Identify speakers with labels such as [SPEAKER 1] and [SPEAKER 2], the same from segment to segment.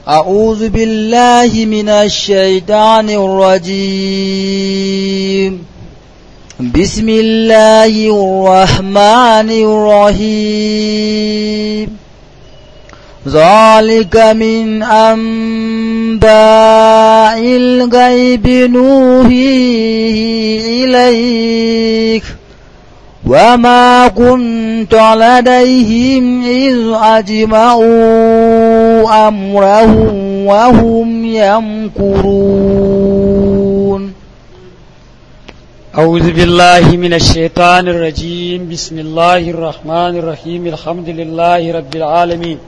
[SPEAKER 1] أعوذ بالله من الشيطان الرجيم بسم الله الرحمن الرحيم ذلك من أنباء الغيب نوحيه إليك وما كنت لديهم إذ أجمعوا أمرهم وهم يمكرون
[SPEAKER 2] أعوذ بالله من الشيطان الرجيم بسم الله الرحمن الرحيم الحمد لله رب العالمين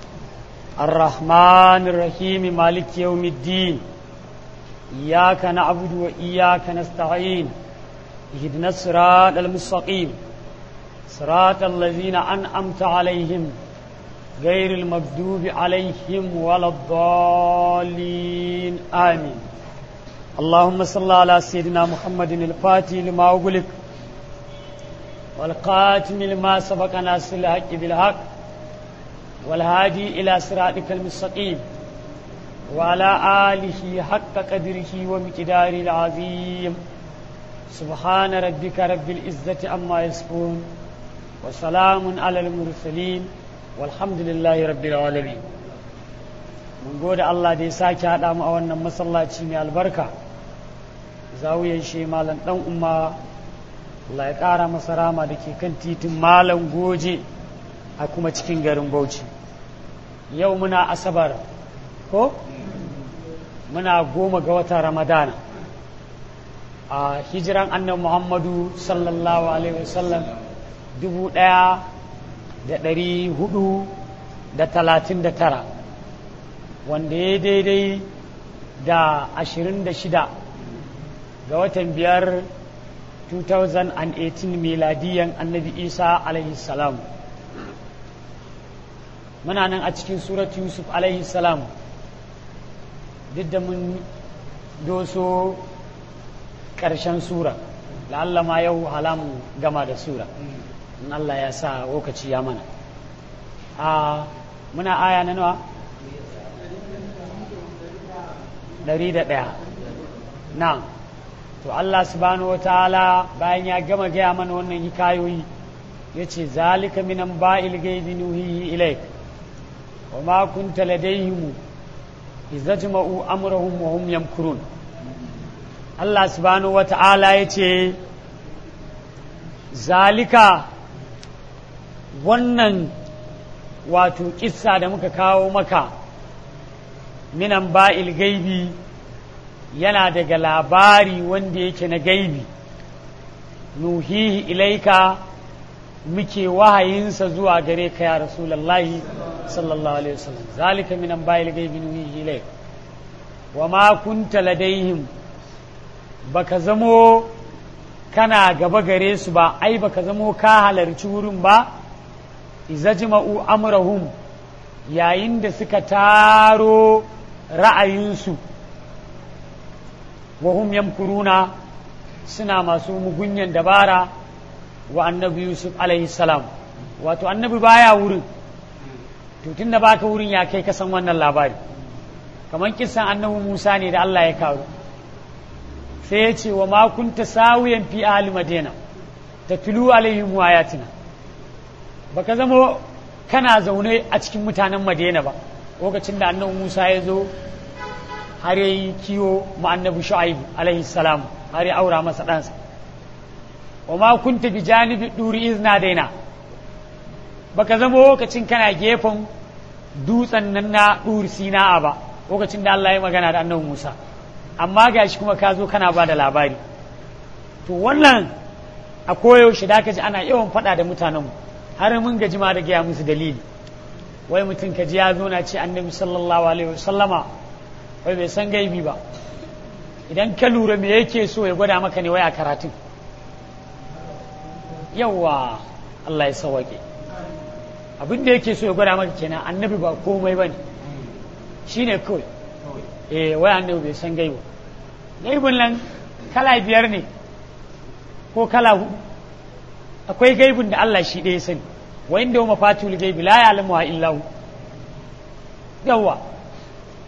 [SPEAKER 2] الرحمن الرحيم مالك يوم الدين إياك نعبد وإياك نستعين اهدنا الصراط المستقيم صراط الذين أنعمت عليهم غير المغضوب عليهم ولا الضالين آمين اللهم صل على سيدنا محمد الفاتح لما أغلق والقاتم لما سبق ناصر الحق بالحق والهادي إلى صراطك المستقيم وعلى آله حق قدره ومقداره العظيم سبحان ربك رب العزة عما يصفون وسلام على المرسلين والحمد لله رب العالمين mun gode Allah da ya sake haɗa mu a wannan masallaci mai albarka zawiyar shi malam ɗan umma Allah ya ƙara masa rama da ke kan titin malam goje a kuma cikin garin bauchi yau muna asabar ko muna goma ga watan ramadana a hijiran annan muhammadu sallallahu alaihi wasallam dubu ɗaya da ɗari hudu da talatin da tara wanda ya daidai da ashirin da shida ga watan biyar 2018 miladiyan annabi isa alaihi salam muna nan a cikin surat yusuf alaihi salam duk da mun doso ƙarshen sura la'alla ma yau halamu gama da sura in Allah ya sa lokaci ya mana a muna aya na nawa ɗari da ɗaya na to Allah subhanahu wa ta'ala bayan ya gama gaya mana wannan hikayoyi ya ce zalika minan ba'il gaibi nuhihi ilaik wa ma kunta ladayhim idza jama'u amrahum wa hum yamkurun Allah subhanahu wa ta'ala ya ce zalika wannan wato kissa da muka kawo maka minan ba'il gaibi yana daga labari wanda yake na gaibi nuhihi ilaika muke wahayinsa zuwa gare ka ya rasulallahi sallallahu alaihi wasallam zalika minan ba'il gaibi nuhihi ilaika wa ma kunta ladaihim baka zamo kana gaba gare su ba ai baka zamo ka halarci wurin ba izajma'u amrahum yayin da suka taro ra'ayinsu wa hum yamkuruna suna masu mugunyan dabara wa annabi yusuf alaihi salam wato annabi baya wurin to tunda baka wurin ya kai kasan wannan labari kamar kisan annabi musa ne da allah ya kawo sai ya ce wa ma kunta sawiyan fi ahli madina tatlu alaihim ayatina baka zama kana zaune a cikin mutanen madina ba lokacin da annabi musa ya zo har ya yi kiwo ma annabi shu'aib alaihi salam har ya aura masa ɗansa wa ma kunta bi janibi duri izna daina baka zama lokacin kana gefen dutsen nan na duri sina'a ba lokacin da Allah ya magana da annabi Musa amma gashi kuma ka zo kana ba da labari to wannan a koyaushe da ka ji ana yawan faɗa da mutanenmu har mun gaji ma da gaya musu dalili wai mutum ka ji ya zo na ce annabi sallallahu alaihi wasallama wai bai san gaibi ba idan ka lura me yake so ya gwada maka ne wai a karatun yawa Allah ya sawake abin da yake so ya gwada maka kenan annabi ba komai ba ne shi ne kawai eh wai annabi bai san gaibu gaibun nan kala biyar ne ko kala hudu akwai gaibun da Allah shi ɗaya sani wa inda wa mafatul gaibi la ya'lamu illa hu yawa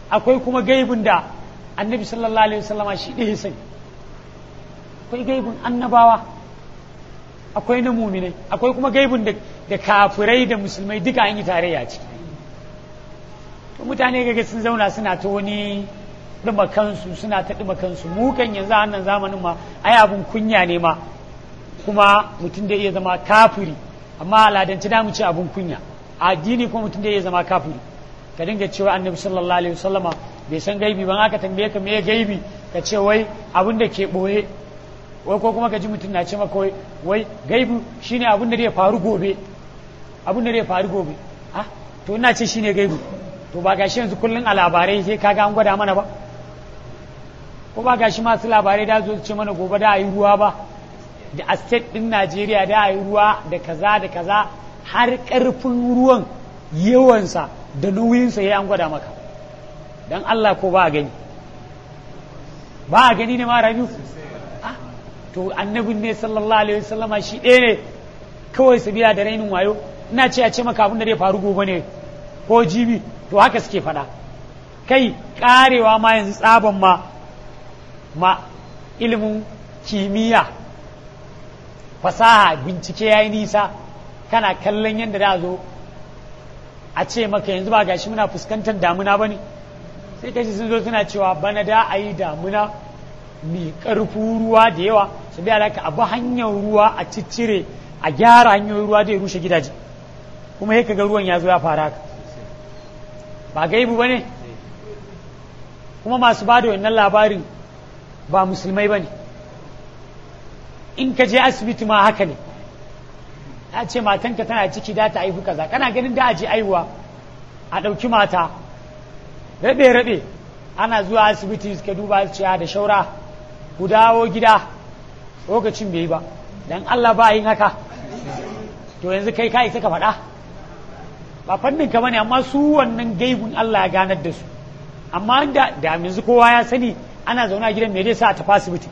[SPEAKER 2] akwai kuma gaibin da annabi sallallahu alaihi wasallama shi ɗaya sani akwai gaibin annabawa akwai na muminai akwai kuma gaibin da, da kafirai da musulmai duka an yi tarayya ciki to mutane gaga sun zauna suna ta wani ɗuma kansu suna ta ɗuma kansu mu kan yanzu a wannan zamanin ma ai abun kunya ne ma kuma mutum da iya zama kafiri amma aladanci da mu ce abun kunya a addini kuma mutum da iya zama kafiri ka dinga cewa annabi sallallahu alaihi wasallama bai san gaibi ban aka tambaye ka me gaibi ka ce wai abin da ke boye wai ko kuma ka ji mutum na ce maka wai wai gaibi shine abin da zai faru gobe abin da zai faru gobe ah to ina ce shine gaibi to ba gashi yanzu kullun a labarai sai kaga an gwada mana ba ko ba gashi masu labarai da zo ce mana gobe da a yi ruwa ba da a state din Najeriya da a yi ruwa da kaza da kaza har karfin ruwan yawansa da nauyinsa ya an gwada maka don Allah ko ba a gani ba a gani ne ma rabiu to annabin ne sallallahu alaihi wasallama shi ɗaya ne kawai su biya da rainin wayo ina ce a ce maka abin da zai faru gobe ne ko jibi to haka suke faɗa kai karewa ma yanzu tsaban ma ma ilimin kimiyya fasaha bincike ya yi nisa kana kallon yadda da zo a ce maka yanzu ba gashi muna fuskantar damuna ba ne sai kashi sun zo suna cewa bana da a yi damuna mai ƙarfin ruwa da yawa su biya da abu hanyar ruwa a ciccire a gyara hanyoyin ruwa da ya rushe gidaje kuma ya ga ruwan ya zo ya fara haka ba gaibu ba ne kuma masu ba da wannan labarin ba musulmai ba ne in ka je asibiti ma haka ne ta ce matanka tana ciki da ta haihu kaza kana ganin da a je aihuwa a ɗauki mata rabe-rabe ana zuwa asibiti suka duba ciya da shaura ku dawo gida lokacin bai yi ba dan Allah ba yin haka to yanzu kai ka isa ka faɗa ba fannin ka bane amma su wannan gaibun Allah ya ganar da su amma da da yanzu kowa ya sani ana zaune a gidan me zai sa a tafi asibiti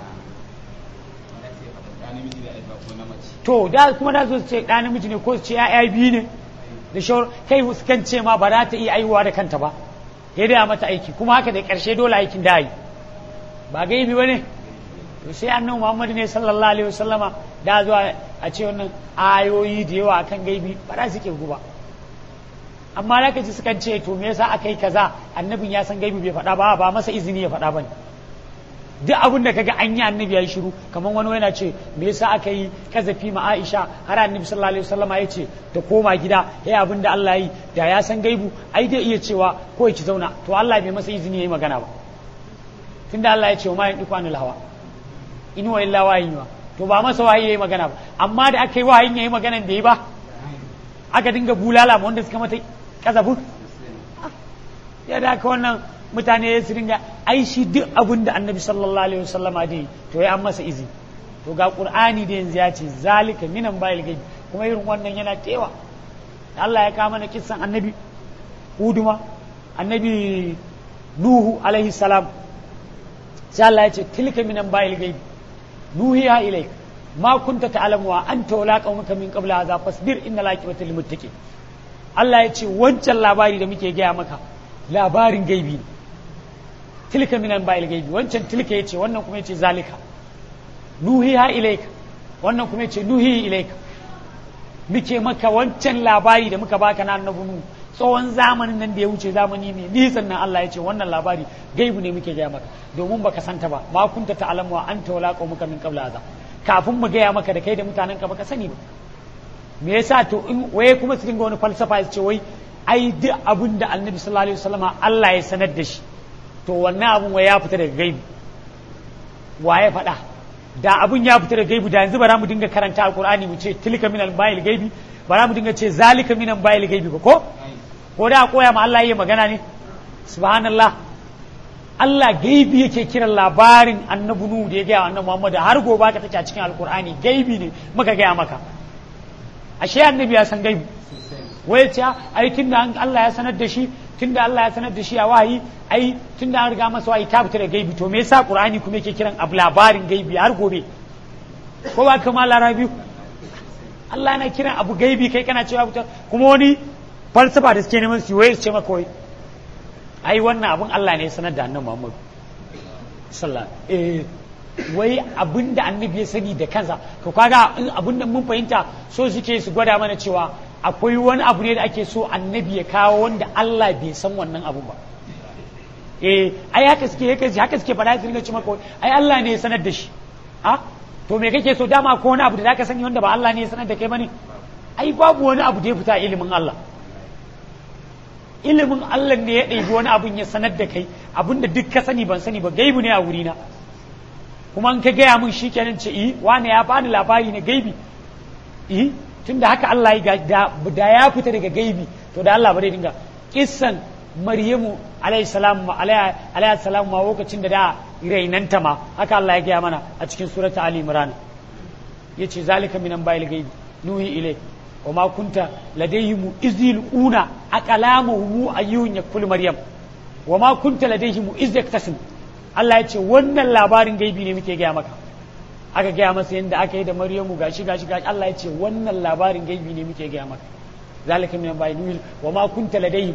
[SPEAKER 2] to da kuma da su ce ɗa namiji ne ko su ce ya'ya biyu ne da shawar kai su kan ce ma ba za ta iya aihuwa da kanta ba ya da mata aiki kuma haka da ƙarshe dole aikin da yi ba gaibi ba ne to sai annabi muhammadu ne sallallahu alaihi wasallama da zuwa a ce wannan ayoyi da yawa akan gaibi ba za su kirgu ba amma da ka ji sukan ce to me yasa aka yi kaza annabin ya san gaibi bai faɗa ba ba masa izini ya faɗa ba ne duk abin da kaga an yi annabi ya yi shiru kamar wani yana ce me yasa aka yi kazafi ma Aisha har annabi sallallahu alaihi wasallama ya ce ta koma gida ya abin da Allah yi da ya san gaibu ai dai iya cewa ko ya ci zauna to Allah bai masa izini yayi magana ba tunda Allah ya ce ma yan ikwanul hawa in wa illa wayin wa to ba masa wahayi yayi magana ba amma da aka yi wahayin yayi maganan bai yi ba aka dinga bulala ma wanda suka mata kazafin ya da aka wannan mutane su dinga ai shi duk abin da annabi sallallahu alaihi wasallama da yi to ya an masa izini to ga qur'ani da yanzu ya ce zalika minan bayil gaibi kuma irin wannan yana tewa Allah ya kama na kissan annabi huduma annabi nuhu alaihi salam sai Allah ya ce tilka minan bayil gaibi nuhiya ilaik ma kunta ta'lamu wa anta wala qaumuka min qabla hadha fasbir inna laqibata lil muttaqin Allah ya ce wancan labari da muke gaya maka labarin gaibi ne tilka minan ba'il gaibi wancan tilka yace wannan kuma yace zalika nuhiha ilaika wannan kuma yace nuhi ilaika muke maka wancan labari da muka baka na annabi nu tsawon zamanin nan da ya wuce zamani ne nisan nan Allah ya ce wannan labari gaibu ne muke gaya maka domin baka santa ba ma kunta ta'lamu wa anta wala qaumuka min qabla hadha kafin mu gaya maka da kai da mutanen ka baka sani ba me yasa to in waye kuma su dinga wani falsafa su ce wai ai duk abin da annabi sallallahu alaihi wasallama Allah ya sanar da shi to wannan abin wa ya fita daga gaibi wa ya faɗa da abin ya fita daga gaibi da yanzu ba za mu dinga karanta alqur'ani mu ce tilka minal bayil gaibi ba za mu dinga ce zalika minal bayil gaibi ba ko ko da koya ma Allah yayi magana ne subhanallah Allah gaibi yake kiran labarin annabi nu da ya gaya annabi Muhammad har gobe ka take a cikin alqur'ani gaibi ne muka gaya maka ashe annabi ya san gaibi wai ce ai tunda Allah ya sanar da shi tunda Allah ya sanar da shi a wahayi ai tunda an riga masa wahayi ta fita da gaibi to me yasa Qur'ani kuma yake kiran abu labarin gaibi har gobe ko ba kama larabi Allah yana kiran abu gaibi kai kana cewa fita kuma wani falsafa da suke neman su waye su ce maka wai ai wannan abun Allah ne ya sanar da annabi Muhammad sallallahu eh wai abin da annabi ya sani da kansa to kaga in abin da mun fahimta so suke su gwada mana cewa akwai wani abu ne da ake so annabi ya kawo wanda Allah bai san wannan abun ba eh ai haka suke haka haka suke faɗa su ringa ci maka ai Allah ne ya sanar da shi a to me kake so dama ko wani abu da zaka sani wanda ba Allah ne ya sanar da kai bane ai babu wani abu da ya fita ilimin Allah ilimin Allah ne ya ɗebi wani abun ya sanar da kai abin da duk ka sani ban sani ba gaibu ne a wurina kuma in ka gaya min shi kenan ce eh wani ya bani labari na gaibi eh tunda haka Allah ya da, da ya fita daga gaibi to da Allah ba zai dinga kissan Maryamu alayhi salam alayhi salam ma lokacin da da rainanta ma haka Allah ya gaya mana a cikin surata Ali Imran yace zalika minan bayil gaibi nuhi ilai wa ma kunta ladayhim izil una aqlamuhum ayyun yakul maryam wa ma kunta ladayhim iz yaktasim Allah ya ce wannan labarin gaibi ne muke gaya maka aka gaya masa yadda aka yi da Maryamu gashi gashi gashi Allah ya ce wannan labarin gaibi ne muke gaya maka zalika min bayin wa ma kunta ladayhim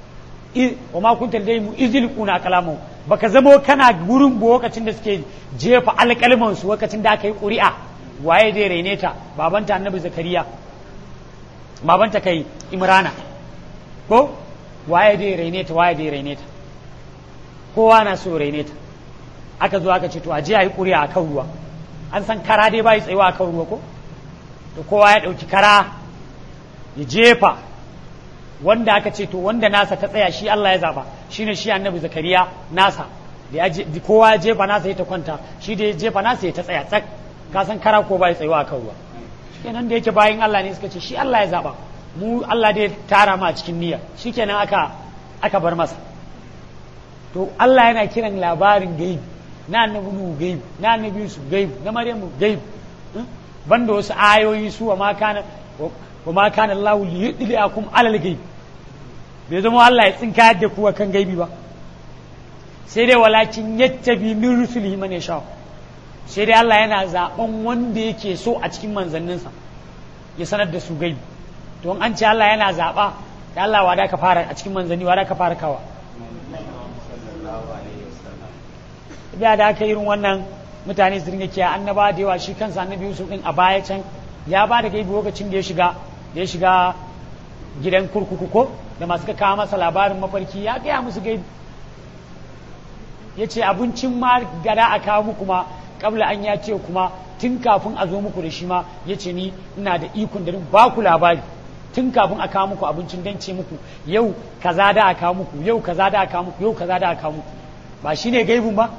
[SPEAKER 2] wa ma kunta ladayhim izil kuna kalamu baka zamo kana gurin lokacin da suke jefa alƙalman su lokacin da aka yi ƙuri'a waye zai raine ta babanta annabi zakariya babanta kai imrana ko waye zai raine ta waye zai raine ta kowa na so raine ta aka zo aka ce to aje a yi ƙuri'a a kan ruwa an san kara dai bai tsayuwa a kan ruwa ko to kowa ya ɗauki kara ya jefa wanda aka ce to wanda nasa ta tsaya shi Allah ya zaba shine shi annabi zakariya nasa da ya kowa ya jefa nasa ya ta kwanta shi da ya jefa nasa ya ta tsaya tsak ka san kara ko bai tsayuwa a kan ruwa kenan da yake bayan Allah ne suka ce shi Allah ya zaba mu Allah dai tara mu a cikin niyya shikenan aka aka bar masa to Allah yana kiran labarin gaibi na annabi Nuhu gaibi na annabi Yusuf gaibi na Maryamu gaibi banda wasu ayoyi su wa ma kana wa ma kana Allah li yudliakum alal gaibi bai zama Allah ya tsinka da ku kan gaibi ba sai dai walakin yattabi min rusulihi man yasha sai dai Allah yana zaben wanda yake so a cikin manzanninsa ya sanar da su gaibi to an ce Allah yana zaba da Allah wada ka fara a cikin manzanni wada ka fara kawa biya da aka irin wannan mutane su ringa kiya annaba da yawa shi kansa annabi Yusuf din a baya can ya ba da gaibi lokacin da ya shiga da ya shiga gidan kurkuku ko da masu ka kawo masa labarin mafarki ya gaya musu gaibi ya ce abincin ma gada a kawo muku ma kabla an ya ce kuma tun kafin a zo muku da shi ma ya ce ni ina da ikon da ba ku labari tun kafin a kawo muku abincin don ce muku yau kaza da a kawo muku yau kaza da a kawo muku yau kaza da a kawo muku ba shi ne gaibun ba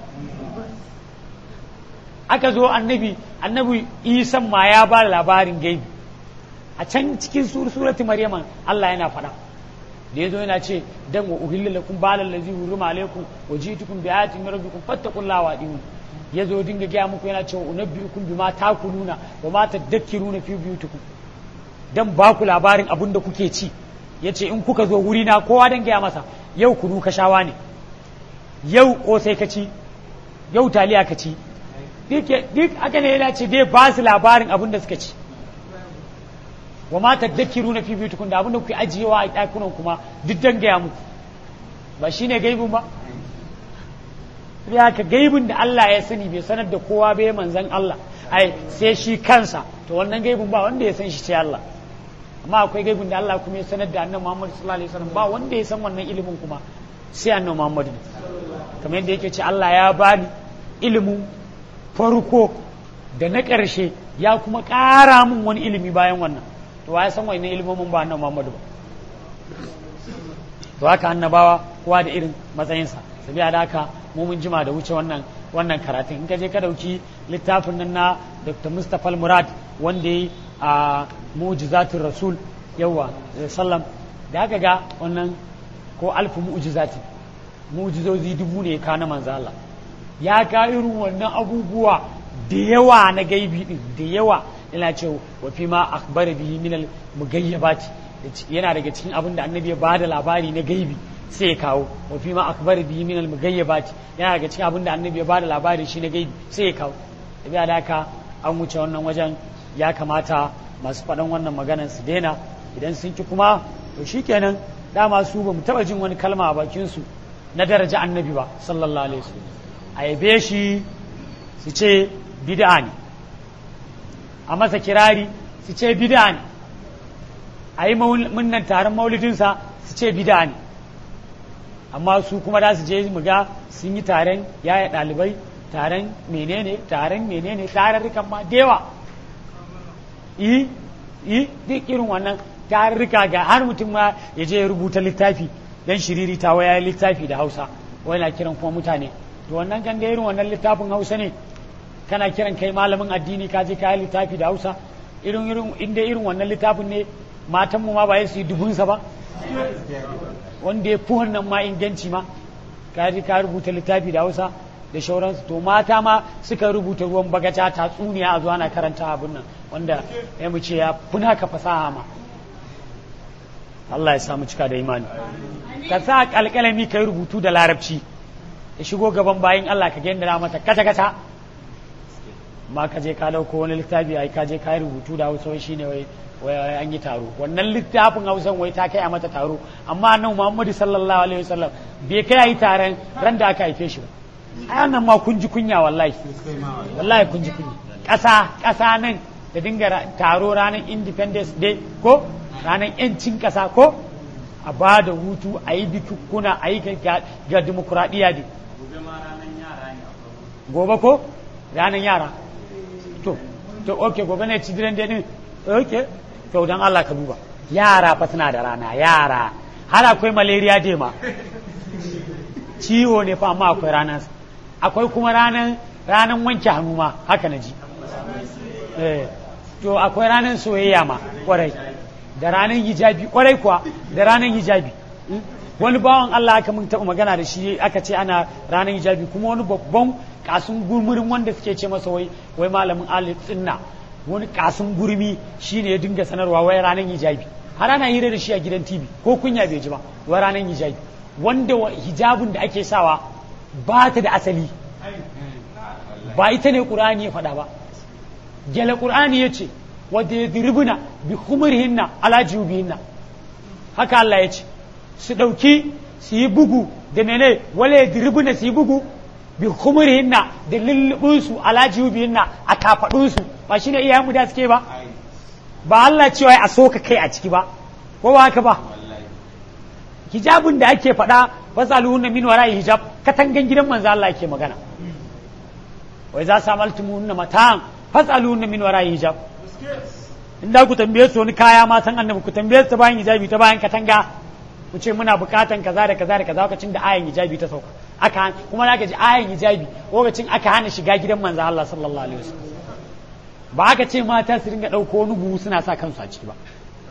[SPEAKER 2] aka zo annabi annabi isan ma ya ba labarin gaibi a can cikin surati maryama Allah yana faɗa da yazo yana ce dan wa uhilla lakum balal ladzi hurima alaikum wa ji'tukum bi ayatin min rabbikum fattaqullaha wa adiun yazo dinga gaya muku yana cewa unabbiukum bima takuluna wa ma tadakkiruna fi buyutikum dan ba ku labarin abin da kuke ci yace in kuka zo wuri na kowa dan gaya masa yau kunu ka shawa ne yau kosai ka ci yau taliya ka ci duk aka ne yana ce dai ba su labarin abin da suka ci wa ma tadakkiru na fi biyutukun da abin da kuke ajiyewa a ɗakunan kuma duk dan gaya muku ba shine gaibin ba ya ka gaibin da Allah ya sani bai sanar da kowa bai manzan Allah ai sai shi kansa to wannan gaibin ba wanda ya san shi sai Allah amma akwai gaibin da Allah kuma ya sanar da annabi Muhammad sallallahu alaihi wasallam ba wanda ya san wannan ilimin kuma sai annabi Muhammad kamar yadda yake ce Allah ya bani ilimin farko da na ƙarshe ya kuma ƙara min wani ilimi bayan wannan to ya san wani ilimin ba annabi Muhammadu ba to haka annabawa kowa da irin matsayinsa sabiya da haka mu mun jima da wuce wannan wannan karatun in ka je ka dauki littafin nan na Dr. Mustapha Murad wanda yi a mu'jizatul rasul yawa sallam da haka ga wannan ko alfu mu'jizati mu'jizozi dubu ne ka na manzo Allah ya ka irin wannan abubuwa da yawa na gaibi din da yawa yana ce wa fi ma akhbara bihi min al mugayyabati yana daga cikin abin da annabi ya bada labari na gaibi sai ya kawo wa fi ma akhbara bihi min al mugayyabati yana daga cikin abin da annabi ya bada labari shi na gaibi sai ya kawo da da haka an wuce wannan wajen ya kamata masu faɗan wannan maganar su daina idan sun ki kuma to shikenan dama su ba mu taɓa jin wani kalma a bakin su na daraja annabi ba sallallahu alaihi wasallam a yabe shi su ce bid'a ne a masa kirari su ce bid'a ne a yi munnan taron maulidinsa su ce bid'a ne amma su kuma da su je mu ga sun yi taron yaya ɗalibai taron menene taron menene tararrukan ma da yawa yi yi duk irin wannan tarurruka ga har mutum ma ya je ya rubuta littafi dan shiriri ta waya littafi da hausa wai na kiran kuma mutane to wannan kan da irin wannan littafin hausa ne kana kiran kai malamin addini ka je ka yi littafi da hausa irin irin inda irin wannan littafin ne matan mu ma ba su yi dubunsa ba wanda ya fi wannan ma inganci ma ka je ka rubuta littafi da hausa da shauransu to mata ma suka rubuta ruwan bagaja tatsuniya a zuwa na karanta abin nan wanda ya mu ce ya funa ka fasaha ma Allah ya samu cika da imani ka sa alƙalami ka yi rubutu da larabci ya shigo gaban bayan Allah ka gendara mata kata kata ma ka je ka dauko wani littafi ai ka je ka yi rubutu da hausa wai shine wai wai an yi taro wannan littafin hausan wai ta kai a mata taro amma nan Muhammadu sallallahu alaihi wasallam bai kai yi taron ran da aka haife shi ba ai wannan ma kun ji kunya wallahi wallahi kun ji kunya ƙasa ƙasa nan da dinga taro ranar independence day ko ranar yancin ƙasa ko a ba da hutu a yi bikukuna a yi ga demokuraɗiyya ne gobe ko ranar yara to to ok gobe ne children day din ok to don Allah ka duba yara fa suna da rana yara har akwai malaria day ma ciwo ne fa amma akwai ranar akwai kuma ranar ranar wanke hannu ma haka na ji to akwai ranar soyayya ma kwarai da ranar hijabi kwarai kuwa da ranar hijabi wani bawan Allah aka mun taɓa magana da shi aka ce ana ranar hijabi kuma wani babban kasun gurmurin wanda suke ce masa wai wai malamin alif tsinna wani kasun gurmi shine ya dinga sanarwa wai ranar hijabi har ana hira da shi a gidan TV ko kunya bai ji ba wai ranar hijabi wanda hijabin da ake sawa ba ta da asali ba ita ne ƙur'ani ya faɗa ba gyale ƙur'ani ya ce wadda ya diribuna bi humurhinna ala jubihinna haka Allah ya ce su ɗauki su yi bugu da mene wale ya diribuna su yi bugu bi humurhinna da lullubinsu ala jubihinna a kafaɗunsu ba shi ne iyayenmu da suke ba ba Allah cewa a soka kai a ciki ba ko ba haka ba hijabin da ake faɗa fasaluhunna min wara'i hijab katangan gidan manzo Allah yake magana wai za su amaltumuhunna mata'an fasaluhunna min wara'i hijab in da ku tambaye su wani kaya ma san annabi ku tambaye su ta bayan hijabi ta bayan katanga ku ce muna bukatan kaza da kaza da kaza lokacin da ayan hijabi ta sauka aka kuma zaka ji ayan hijabi lokacin aka hana shiga gidan manzo Allah sallallahu alaihi wasallam ba aka ce mata su ringa dauko wani buhu suna sa kansu a ciki ba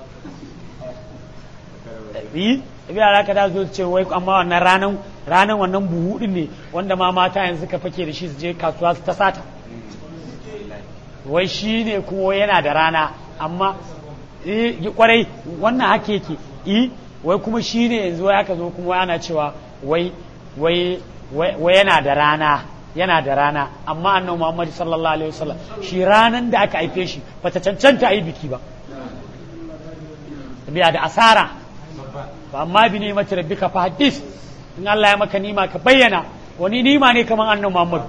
[SPEAKER 2] yi tabi da ka da zo ce wai amma wannan ranan ranan wannan buhu din ne wanda ma mata yanzu ka fake da shi su je kasuwa su ta sata wai shi ne kuma yana da rana amma yi kwarai wannan haka yake yi wai kuma shi ne yanzu wai aka zo kuma ana cewa wai wai wai yana da rana yana da rana amma annabi Muhammad sallallahu alaihi wasallam shi ranan da aka haife shi bata cancanta a yi biki ba biya da asara ba amma bi ne mace rabbika fa hadis in Allah ya maka nima ka bayyana wani nima ne kamar annabi Muhammad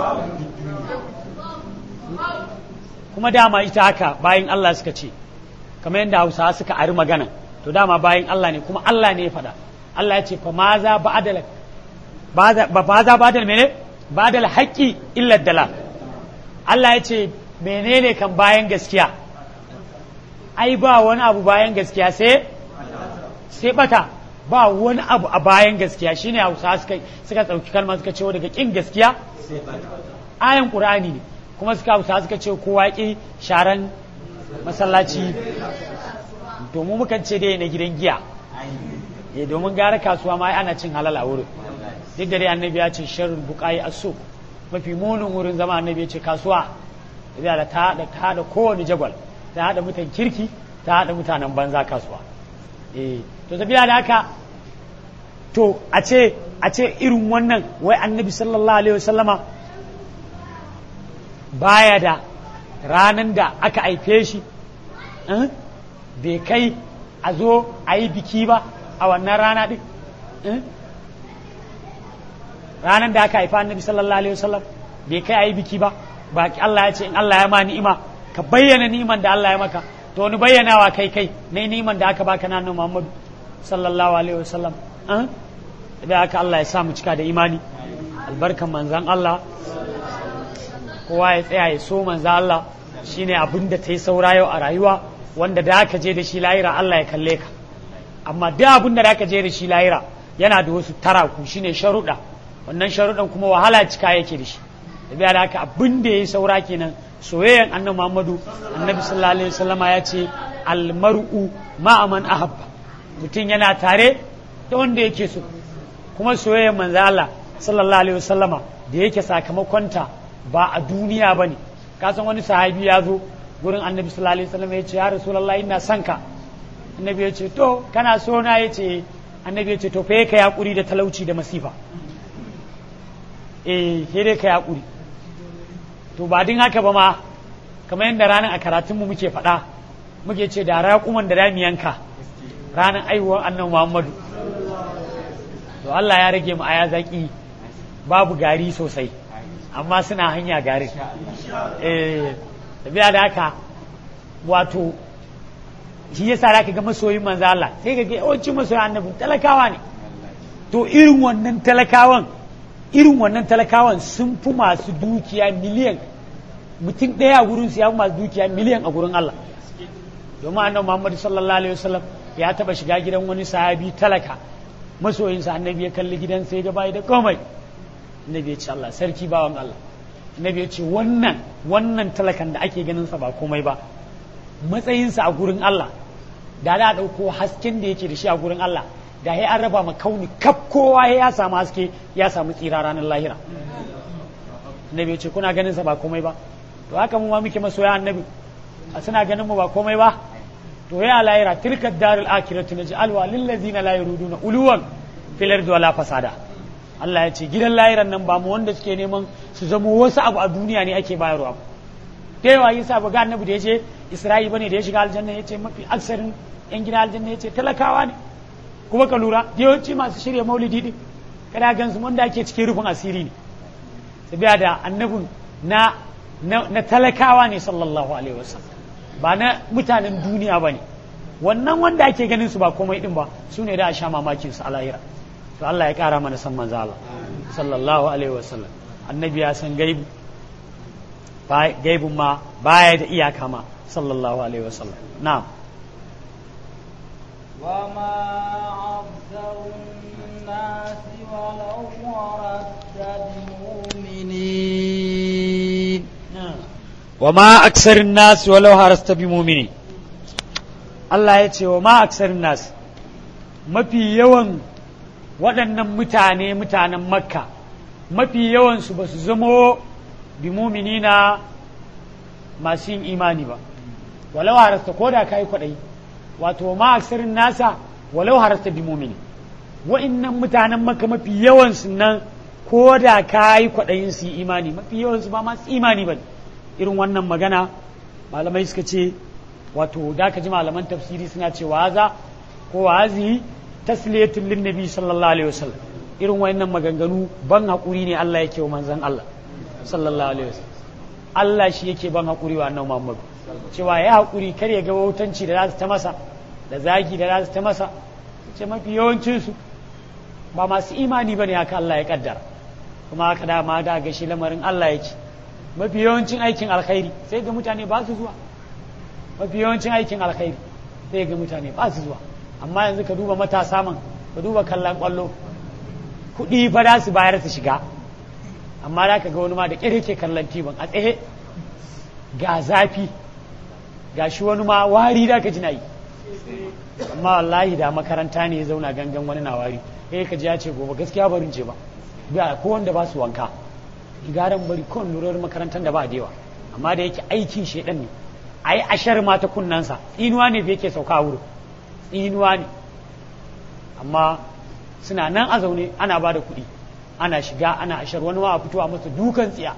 [SPEAKER 2] kuma dama ita haka bayan Allah suka ce kamar yadda Hausawa suka ari magana to dama bayan Allah ne kuma Allah ne ya faɗa Allah ya ce fa ma za ba'dal ba ba za ba'dal mene ba'dal haqqi illa dalal Allah ya ce menene kan bayan gaskiya ai ba wani abu bayan gaskiya sai sai bata ba wani abu a bayan gaskiya shine Hausa suka suka dauki kalma suka ce daga kin gaskiya ayan Qur'ani ne kuma suka Hausa suka ce kowa ki sharan masallaci domin mukan ce dai na gidan giya eh domin gara kasuwa ma ana cin halal a wurin duk da dai annabi ya ce sharrul buqai as-suq mafi munin wurin zama annabi ya ce kasuwa da ta da ta da kowane jagwal ta hada mutan kirki ta hada mutanen banza kasuwa eh to tafiya da haka to a ce a ce irin wannan wai annabi sallallahu alaihi wasallama baya da ranan da aka haife shi bai kai a zo a yi biki ba a wannan rana ɗin ranar da aka haifa annabi sallallahu alaihi wasallam bai kai ayi biki ba ba Allah ya ce in Allah ya ma ni'ima ka bayyana ni'iman da Allah ya maka to wani bayyanawa kai kai ne ni'iman da aka baka na annabi Muhammadu sallallahu alaihi wasallam an da aka Allah ya sa mu cika da imani albarkan manzan Allah kowa ya tsaya ya so manzan Allah shine abin da ta yi saura yau a rayuwa wanda da aka je da shi lahira Allah ya kalle ka amma duk abin da aka je da shi lahira yana da wasu taraku shine sharuɗa wannan sharuɗan kuma wahala cika yake da shi da biya da haka abin da ya yi saura kenan soyayyan annabi Muhammadu annabi sallallahu alaihi wasallama ya ce almar'u ma'aman ahabba mutum yana tare da wanda yake so kuma soyayyan manzo Allah sallallahu alaihi wasallama da yake sakamakonta ba a duniya bane ka san wani sahabi ya zo gurin annabi sallallahu alaihi wasallama ya ce ya rasulullahi ina son ka annabi ya ce to kana so na ya ce annabi ya ce to fa ka yakuri da talauci da masifa eh sai dai ka yakuri to ba din haka ba ma kamar yadda ranar a karatunmu muke faɗa muke ce da raƙuman da dami yanka ranar aiwuwar annan muhammadu to Allah ya rage mu aya zaki babu gari sosai amma suna hanya garin eh tafiya da haka wato shi yasa da ga masoyin manzo Allah sai ka ga yawancin masoyin annabi talakawa ne to irin wannan talakawan irin wannan talakawan sun fi masu dukiya miliyan mutum ɗaya gurin su ya fi masu dukiya miliyan a gurin Allah domin annabi Muhammad sallallahu alaihi wasallam ya taba shiga gidan wani sahabi talaka masoyinsa annabi ya kalli gidan sai ga bai da komai annabi ya ce Allah sarki bawan Allah annabi ya ce wannan wannan talakan da ake ganin sa ba komai ba matsayinsa a gurin Allah da da dauko hasken da yake da shi a gurin Allah da ya an raba ma kauni kaf kowa ya samu haske ya samu tsira ranar lahira annabi ya ce kuna ganin sa ba komai ba to haka mu ma muke masoya annabi a suna ganin mu ba komai ba to ya lahira tilka darul akhiratu naj'alwa lil ladzina la yuriduna uluwan fil ardi wala fasada Allah ya ce gidan lahiran nan ba mu wanda suke neman su zama wasu abu a duniya ne ake bayarwa da yawa yasa ba ga annabi da yace Isra'i bane da ya shiga aljanna yace mafi aksarin yan gidan aljanna yace talakawa ne kuma ka lura yawanci masu shirya maulidi din kada gansu wanda ake cikin rufin asiri ne sabiya da annabin na na talakawa ne sallallahu alaihi wasallam ba na mutanen duniya ba ne wannan wanda ake ganin su ba komai din ba su ne da a sha mamakin su a lahira to Allah ya kara mana san manzo Allah sallallahu alaihi wasallam annabi ya san gaibu gaibun ma baya da iyaka ma sallallahu alaihi wasallam na'am
[SPEAKER 1] وما أكثر الناس ولو ورثت بمؤمنين
[SPEAKER 2] وما أكثر الناس ولو هرست بمؤمنين Allah ya ce wa ma aksarin nas mafi yawan waɗannan mutane mutanen makka mafi yawansu ba su zamo bi muminina masu yin imani ba walau harasta ko da ka yi kwaɗayi wato ma aksarin nasa walau harasta bi mumini wa'innan mutanen makka mafi yawansu nan ko da ka yi kwaɗayin su yi imani mafi yawansu ba masu imani ba irin wannan magana malamai suka ce wato da ka ji malaman tafsiri suna ce waza ko wazi tasliyatul linnabi sallallahu alaihi wasallam irin wayannan maganganu ban hakuri ne Allah yake wa manzon Allah sallallahu alaihi wasallam Allah shi yake ban hakuri wa annabi Muhammad cewa ya hakuri kar ya ga wautanci da za su ta masa da zagi da za su ta masa ce mafi yawancin su ba masu imani bane haka Allah ya kaddara kuma haka da ma da ga shi lamarin Allah yake mafi yawancin aikin alkhairi sai ga mutane ba su zuwa mafi yawancin aikin alkhairi sai ga mutane ba su zuwa amma yanzu ka duba matasa man ka duba kallon kwallo kuɗi fa za su bayar su shiga amma za ka ga wani ma da ƙyar ke kallon tibon a tsaye ga zafi ga shi wani ma wari da ka ji na yi amma wallahi da makaranta ne ya zauna gangan wani na wari eh ka ji ya ce gobe gaskiya barin ce ba ba ko wanda ba su wanka garan bari kon lurar makarantar da ba da yawa amma da yake aikin shedan ne ai ashar ma ta kunnansa tsinuwa ne yake sauka wuri tsinuwa ne amma suna nan a zaune ana ba da kuɗi ana shiga ana ashar wani ma a fito a masa dukan tsiya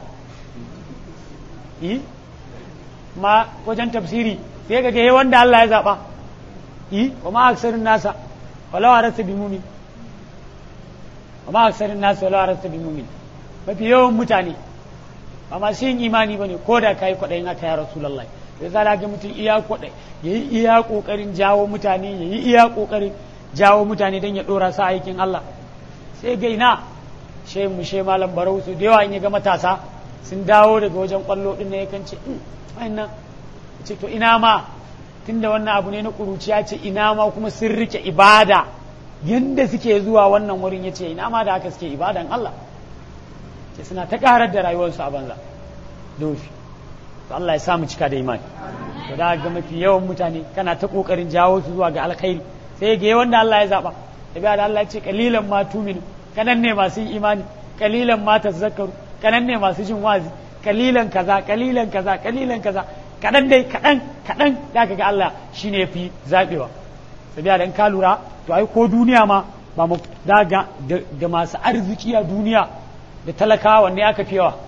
[SPEAKER 2] yi ma wajen tafsiri sai ga gaye wanda Allah ya zaɓa yi wa ma aksarin nasa walawa rasa bi mumi amma aksarin nasu wala rasta bi mumin mafi yawan mutane ba masu yin imani bane ko da kai kwaɗayin haka ya rasulullahi ya zara ga mutum iya kwaɗai ya yi iya ƙoƙarin jawo mutane ya yi iya ƙoƙarin jawo mutane don ya ɗora sa aikin Allah sai ga ina she mu she malam barau su da yawa in ya ga matasa sun dawo daga wajen ƙwallo ɗin na yakan ce wannan ce to ina ma tunda wannan abu ne na ƙuruciya ce ina ma kuma sun rike ibada yanda suke zuwa wannan wurin ya ce ina ma da haka suke ibadan Allah ce suna ta ƙarar da rayuwarsu a banza dofi to Allah ya samu cika da imani to da ga mafi yawan mutane kana ta kokarin jawo su zuwa ga alkhairi sai ga wanda Allah ya zaba da da Allah ya ce kalilan ma tuminu kanan ne masu imani kalilan ma tazakkaru kanan ne masu jin wazi kalilan kaza kalilan kaza kalilan kaza kadan dai kadan kadan da ga Allah shine yafi zabewa sabiya dan ka lura to ai ko duniya ma ba mu daga da masu arziki a duniya da talakawa wanne aka fi yawa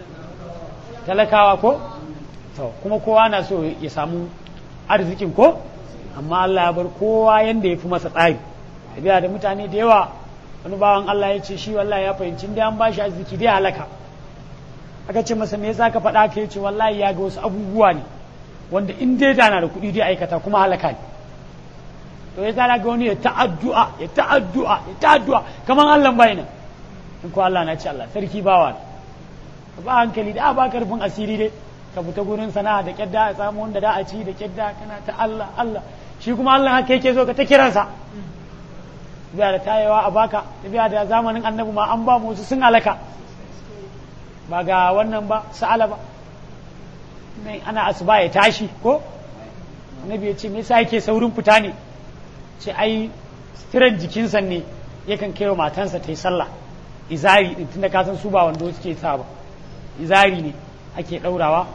[SPEAKER 2] talakawa ko to kuma kowa na so ya samu arzikin ko amma Allah ya bar kowa yanda ya fi masa tsari tabiya da mutane da yawa wani bawan Allah ya ce shi wallahi ya fahimci da an bashi arziki dai halaka aka ce masa me yasa ka faɗa ka yace wallahi ya ga wasu abubuwa ne wanda in dai da na da kuɗi dai aikata kuma halaka ne to ya tsara ga wani ya ta'addu'a ya ta'addu'a ya ta'addu'a kaman Allah bai nan in ko Allah na ce Allah sarki bawa ba hankali da ba karfin asiri dai ka fita gurin sana'a da kyadda a samu wanda da a ci da kyadda kana ta Allah Allah shi kuma Allah haka yake so ka ta kiransa biya da tayewa a baka biya da zamanin annabi ma an ba mu wasu sun alaka ba ga wannan ba sa'ala ba mai ana asuba ya tashi ko annabi ya ce me yasa yake saurin fita ne ce ai sitiran jikinsa ne yakan kai wa matansa ta yi sallah izari din tunda ka san su ba wando suke sa ba izari ne ake ɗaurawa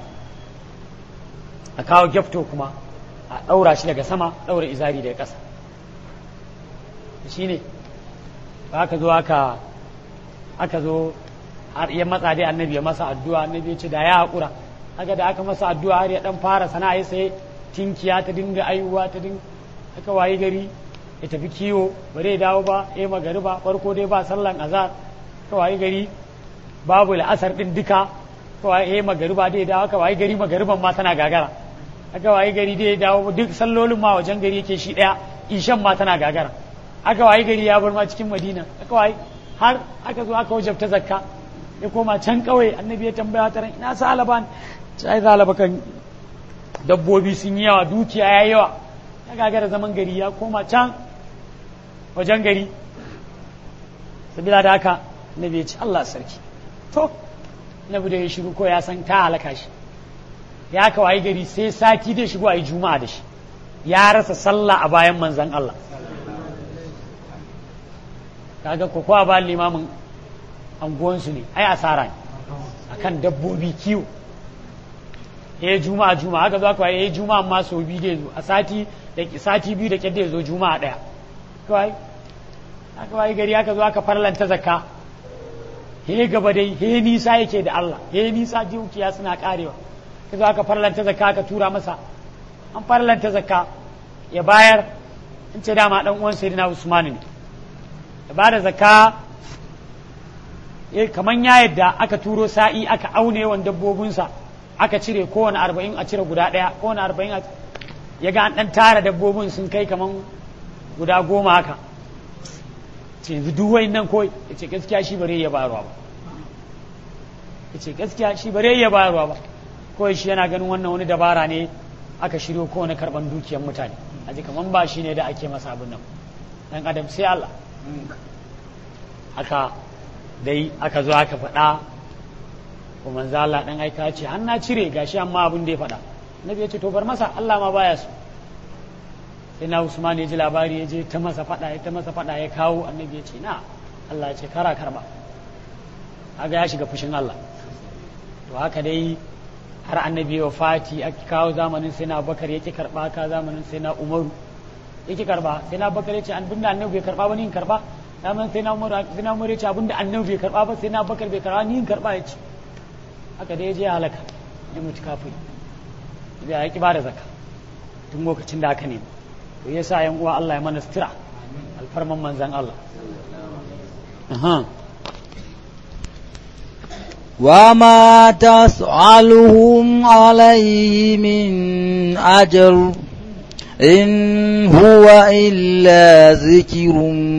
[SPEAKER 2] a kawo gyafto kuma a ɗaura shi daga sama ɗaura izari daga ƙasa shi ne aka zo aka aka zo har ya matsa dai annabi ya masa addu'a annabi ya ce da ya haƙura haka da aka masa addu'a har ya ɗan fara sana'a ya sai tinkiya ta dinga ayuwa ta dinga aka waye gari ya tafi kiwo ba zai dawo ba ya magari ba farko dai ba sallan azar aka waye gari babu la'asar ɗin duka kawai ya yi magariba dai dawo aka wayi gari magariban ma tana gagara aka wayi gari dai dawo duk sallolin ma wajen gari yake shi daya ishan ma tana gagara aka wayi gari ya bar ma cikin madina aka wayi har aka zo aka wajabta zakka ya koma can kawai annabi ya tambaya ta ran ina salaban sai zalaba kan dabbobi sun yi yawa dukiya ya yawa ya gagara zaman gari ya koma can wajen gari sabila da haka annabi ya ce Allah sarki to na da ya shiru ko ya san ta halaka shi ya ka wayi gari sai sati da shigo a yi juma'a da shi ya rasa sallah a bayan manzan Allah kaga ko kowa ba limamin anguwansu ne ai asara ne akan dabbobi kiwo ya juma'a juma'a haka za ka waye ya juma'a ma sau biyu da zo a sati da sati biyu da kyadda ya zo juma'a daya kawai aka wayi gari aka zo aka farlanta zakka he gaba dai he nisa yake da Allah he nisa dukiya suna karewa ka zo aka farlanta zakka aka tura masa an farlanta zakka ya bayar in ce dama dan uwan sayyidina Usman ne ya bada zakka eh kaman ya yadda aka turo sa'i aka aune yawan dabbobinsa aka cire kowane arba'in a cire guda ɗaya kowane arba'in a ya ga an ɗan tara dabbobin sun kai kaman guda goma haka ce yanzu duk nan kawai ya ce gaskiya shi bare ya bayarwa ba ya ce gaskiya shi bare ya bayarwa ba kawai shi yana ganin wannan wani dabara ne aka shiryo kowane karban dukiyar mutane a ji kaman ba shi ne da ake masa abin nan dan adam sai Allah aka dai aka zo aka faɗa ko manzo Allah dan aika ce an na cire gashi amma abin da ya faɗa nabi ya ce to bar masa Allah ma baya so sai na Usman ya ji labari ya je ta masa faɗa ya ta masa faɗa ya kawo annabi ya ce na Allah ya ce kara karba kaga ya shiga fushin Allah to haka dai har annabi ya fati aka kawo zamanin sai na Bakar yake karba ka zamanin sai na Umaru yake karba sai na Bakar ya ce an binda annabi bai karba ba ni in karba zaman sai na Umaru sai na Umaru ya ce abinda annabi bai karba ba sai na Bakar bai karba ni in karba ya ce haka dai ya je halaka ya mutu kafin ya ki ba da zakka tun lokacin da aka nemi to yasa yan uwa Allah ya mana sutura alfarman manzan Allah aha
[SPEAKER 1] وما تسألهم عليه من أجر إن هو إلا ذكر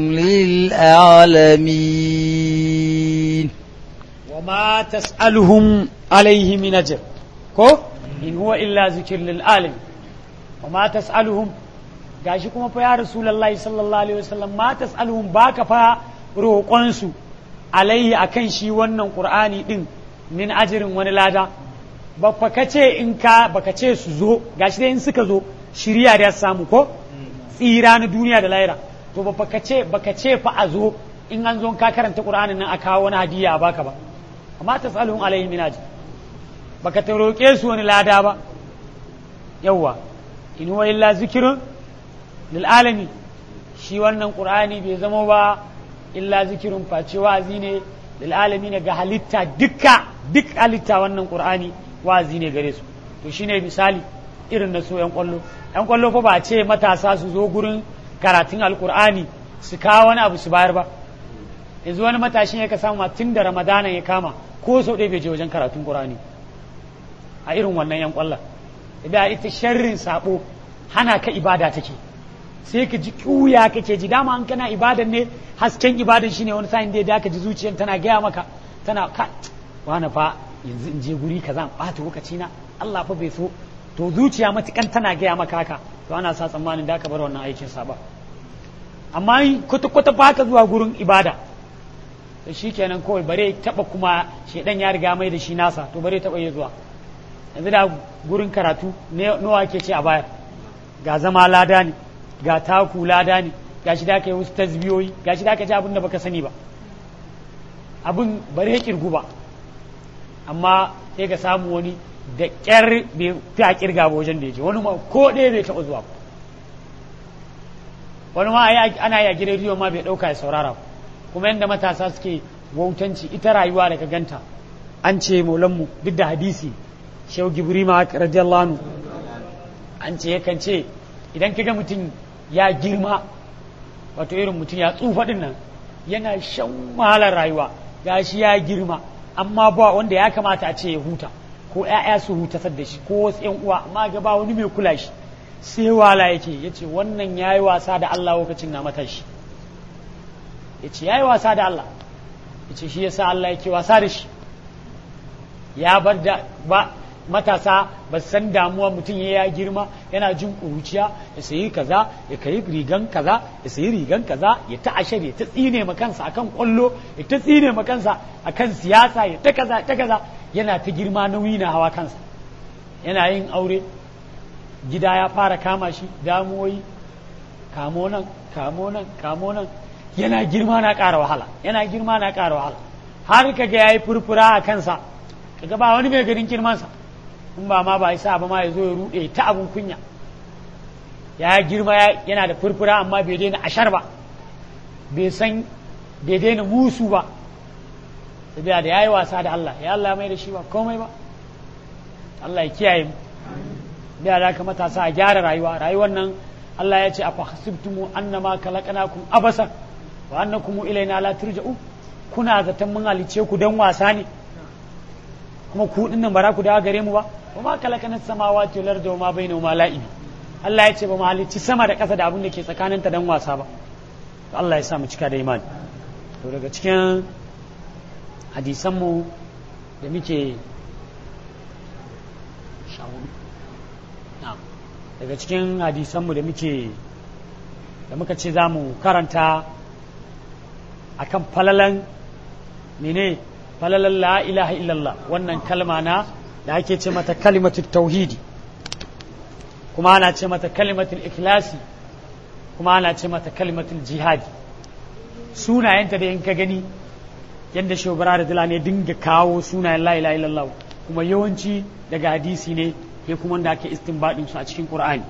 [SPEAKER 1] للعالمين
[SPEAKER 2] وما تسألهم عليه من أجر كو إن هو إلا ذكر للعالمين وما تسألهم gashi kuma fa ya rasulullahi sallallahu alaihi wasallam ma tas'aluhum baka fa roƙonsu alaihi akan shi wannan qur'ani din min ajirin wani lada ba fa kace in ka baka ce su zo gashi dai in suka zo shiriya da samu ko tsira na duniya da lahira to ba fa kace baka ce fa a zo in an zo ka karanta qur'anin nan a kawo wani hadiya a baka ba amma tas'aluhum alaihi min ajr baka ta roƙe su wani lada ba yawwa in huwa illa zikrun lil'alami shi wannan ƙur'ani bai zama ba illa zikirin face wa'azi ne lil'alami ne ga halitta dukka duk halitta wannan ƙur'ani wa'azi ne gare su to shine misali irin na so yan kwallo yan kwallo fa ba ce matasa su zo gurin karatun alƙur'ani su kawo wani abu su bayar ba yanzu wani matashin ya ka samu tun da ramadana ya kama ko sau ɗaya bai je wajen karatun ƙur'ani a irin wannan yan kwallon da ita sharrin sabo hana ka ibada take sai ka ji kuya kake ji dama an kana ibadan ne hasken ibadan shine wani sa'in da ka ji zuciyar tana gaya maka tana ka wani fa yanzu in je guri kaza bata lokaci na Allah fa bai so to zuciya matukan tana gaya maka haka to ana sa tsammanin da ka bar wannan aikin sa ba amma kwata kwata ba ka zuwa gurin ibada to shikenan kawai bare taba kuma shedan ya riga mai da shi nasa to bare taba ya zuwa yanzu da gurin karatu nawa ke ce a baya ga zama lada ne ga taku lada ne ga shi da ka yi wasu tasbiyoyi ga shi da ka ji abin da baka sani ba abin bare kirgu ba amma sai ka samu wani da ƙyar bai fi a kirga ba wajen da ya je wani ma ko ɗaya bai taɓa zuwa ba wani ma ana yi a gidan rediyo ma bai ɗauka ya saurara kuma yadda matasa suke wautanci ita rayuwa da ka ganta an ce maulanmu duk da hadisi shehu gibri ma radiyallahu anhu an ce yakan ce idan ka ga mutum ya girma wato irin mutum ya tsufa din nan yana shan wahalar rayuwa ga shi ya girma amma ba wanda ya kamata a ce ya huta ko ‘ya'ya su huta da shi ko wasu ‘yan uwa amma ga ba wani mai kula shi sai wala yake ya ce wannan ya yi wasa da Allah lokacin na matashi ya ce ya yi wasa da Allah ya ce shi ya sa Allah yake wasa da shi ya bar da ba matasa ba san damuwa mutum ya ya girma yana jin ƙuruciya ya sayi kaza ya kai rigan kaza ya sayi rigan kaza ya ta ashar ya ta tsine ma kansa akan kwallo ya ta tsine ma kansa akan siyasa ya ta kaza ta kaza yana ta girma nauyi na hawa kansa yana yin aure gida ya fara kama shi damuwoyi kamo nan kamo nan kamo nan yana girma na ƙara wahala yana girma na ƙara wahala har kaga yayi furfura a kansa kaga ba wani mai ganin girmansa in ba ma ba sa ba ma ya zo ya ruɗe ta abun kunya ya girma yana da furfura amma bai daina ashar ba bai san bai daina musu ba sabiya da ya yi wasa da Allah ya Allah mai da shi ba komai ba Allah ya kiyaye mu da da ka matasa a gyara rayuwa rayuwar nan Allah ya ce afa hasibtumu annama khalaqnakum abasa wa annakum ilaina la turja'u kuna zaton mun halice ku dan wasa ne kuma ku dinnan ba za ku dawo gare mu ba wa ma kalakana samawati wal ardi wa ma bainahuma la'ibi Allah ya ce ba mu halicci sama da ƙasa da abin da ke tsakaninta dan wasa ba to Allah ya sa mu cika da imani to daga cikin hadisan mu da muke daga cikin hadisan mu da muke da muka ce za mu karanta akan falalan mene falalan la ilaha illallah wannan kalma na da ake ce mata kalimatul tauhidi kuma ana ce mata kalimatul ikhlasi kuma ana ce mata kalimatul jihadi sunayenta da in ka gani yadda shobara da dila ne dinga kawo sunayen la ilaha illallah kuma yawanci daga hadisi ne ya kuma da ake istinbadin su a cikin qur'ani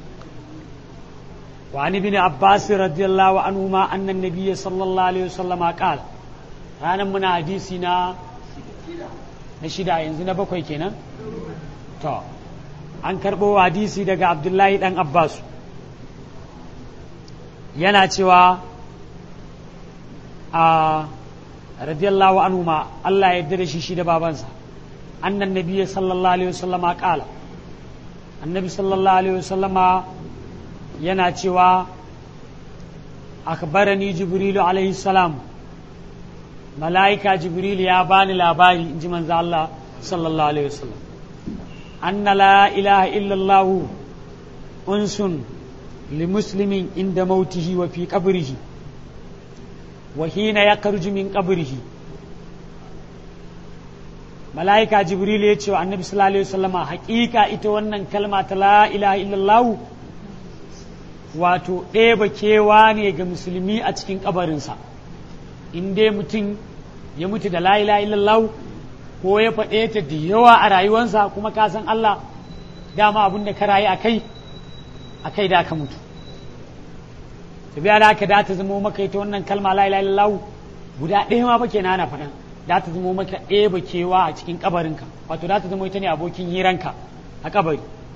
[SPEAKER 2] وعن ابن عباس رضي الله عنهما أن النبي صلى الله عليه وسلم قال ranar muna hadisi na na shida yanzu na bakwai kenan to an karɓo hadisi daga abdullahi ɗan abbas yana cewa a radiyallahu anhu ma Allah ya yarda da shi shi da babansa annan nabiyyi sallallahu alaihi wasallama qala annabi sallallahu alaihi wasallama yana cewa akbarani jibrilu alaihi salam mala'ika jibrilu ya bani labari in ji manzo Allah sallallahu alaihi wasallam anna la ilaha illallah unsun limuslimin inda mautihi wa fi qabrihi wa hina yakhruju min qabrihi mala'ika jibril ya ce wa annabi sallallahu alaihi wasallama haƙiƙa ita wannan kalma ta la ilaha illallah wato ɗeba kewa ne ga musulmi a cikin kabarinsa in dai mutum ya mutu da la ilaha illallah ko ya faɗe ta da yawa a rayuwarsa kuma ka san Allah dama abin da ka rayu a kai a kai da ka mutu tafiya da aka da ta zama maka ita wannan kalma la ilaha illallah guda ɗaya ma fa kenan ana faɗan da ta zama maka ɗeba kewa a cikin kabarinka wato da ta zama ita ne abokin hiranka a kabari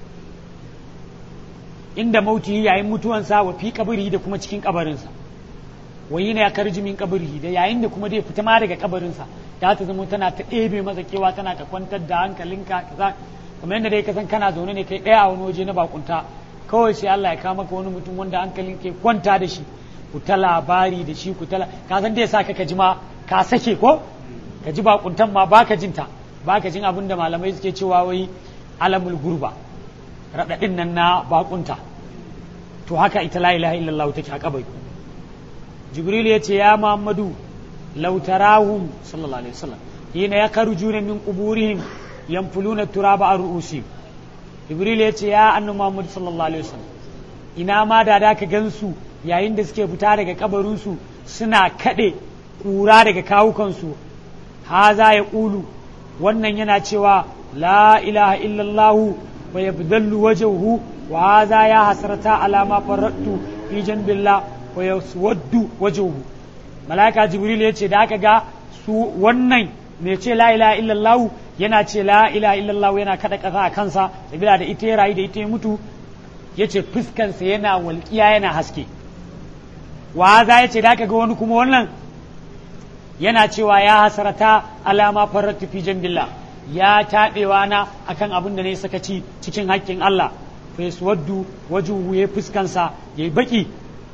[SPEAKER 2] inda mauti yayin mutuwansa wa fi kabari da kuma cikin kabarinsa wa yi ya karji min kabari da yayin da kuma dai fita ma daga kabarinsa da ta zama tana ta ɗebe masa kewa tana ta kwantar da hankalinka kaza kamar yadda dai ka san kana zaune ne kai ɗaya a wani waje na bakunta kawai sai Allah ya kama ka wani mutum wanda hankalin ke kwanta da shi ku ta labari da shi ku ta ka san dai sa ka ji ma ka sake ko ka ji bakuntan ma baka jinta baka jin abin da malamai suke cewa wai alamul gurba raɗaɗin nan na bakunta to haka ita la ilaha illallah take a kabari jibril ya ce ya muhammadu law tarahum sallallahu alaihi wasallam hina yakhrujuna min quburihim yanfuluna turaba ar ru'usihim jibril ya ce ya annabi muhammad sallallahu alaihi wasallam ina ma da da ka gansu yayin da suke fita daga kabarinsu suna kaɗe ƙura daga kawukansu haza ya ƙulu wannan yana cewa la ilaha illallahu wa yabdallu wajhuhu wa haza ya hasrata ala ma farattu fi janbillah wa yaswaddu wajhuhu malaika jibril ya ce da aka ga su wannan me ce la ilaha illallah yana ce la ilaha illallah yana kada kasa a kansa sabila da ita ya rayu da ita ya mutu ya ce fuskansa yana walƙiya yana haske wa za ya ce da aka ga wani kuma wannan yana cewa ya hasarata alama farratu fi jambillah ya taɓewa na akan abin da ne sakaci cikin haƙƙin Allah fa yaswaddu wajuhu ya fuskansa yayi baki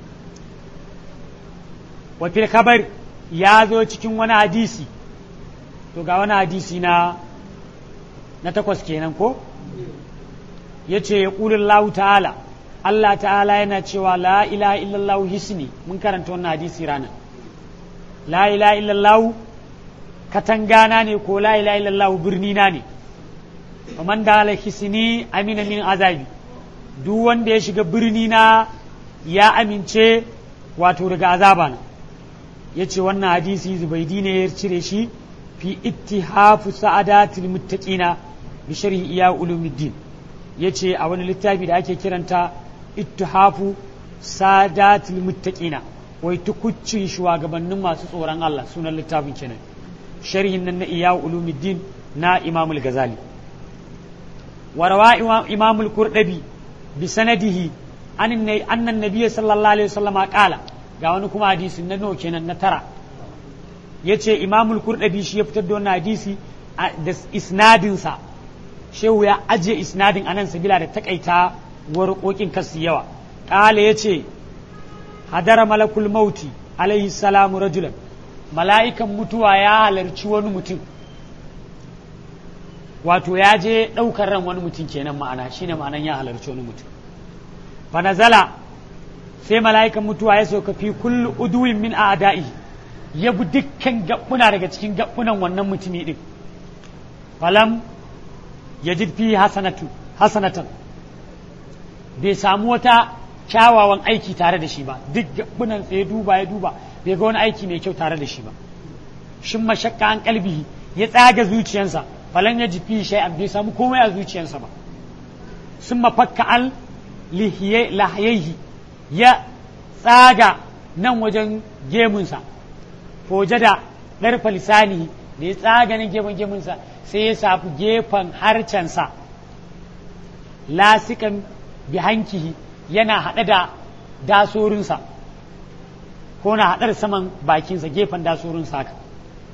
[SPEAKER 2] wa fil kabar ya zo cikin wani hadisi to ga wani hadisi na na takwas kenan ko yace ya ƙulin ta'ala Allah ta'ala yana cewa la ilaha illallah hisni mun karanta wannan hadisi ranar la ilaha illallah katangana ne ko la ilaha illallah birni na ne man da ala hisni amina min azabi duk wanda ya shiga birni na ya amince wato daga azaba na ya ce wannan hadisi zubaidi ne ya cire shi fi ittihafu sa'adatul muttaqina bi sharhi iya ulumuddin ya ce a wani littafi da ake kiranta ittihafu sadatul muttaqina wai tukuccin shugabannin masu tsoron Allah sunan littafin kenan sharhin nan na iya ulumuddin na imamul gazali warawa imamul kurdabi bi sanadihi annan nabiyyi sallallahu alaihi wasallam qala ga wani kuma hadisi na nawa kenan na tara yace imamul kurdabi shi ya fitar da wannan hadisi da isnadinsa shehu ya ajiye isnadin anan sabila da takaita warƙoƙin kasu yawa ƙala ya ce hadara malakul mauti alaihi salamu rajulan mala'ikan mutuwa ya halarci wani mutum wato ya je ɗaukar ran wani mutum kenan ma'ana shine ma'anan ya halarci wani mutum fanazala sai mala'ikan mutuwa ya sauka fi kullu uduwin min a'da'i ya bi dukkan gabbuna daga cikin gabbunan wannan mutumi din falam yajid fi hasanatu hasanatan bai samu wata kyawawan aiki tare da shi ba duk gabunan ya duba ya duba bai ga wani aiki mai kyau tare da shi ba shin mashakka an kalbihi ya tsaga zuciyarsa falan ya jifi shay'an bai samu komai a zuciyarsa ba sun mafakka al lahiyaihi ya tsaga nan wajen gemunsa foje da ɗarfa lisani da ya tsaga nan gefen gemunsa sai ya safi gefen harcensa lasikan bi hankihi yana haɗe da dasorinsa ko na haɗar saman bakinsa gefen dasorinsa haka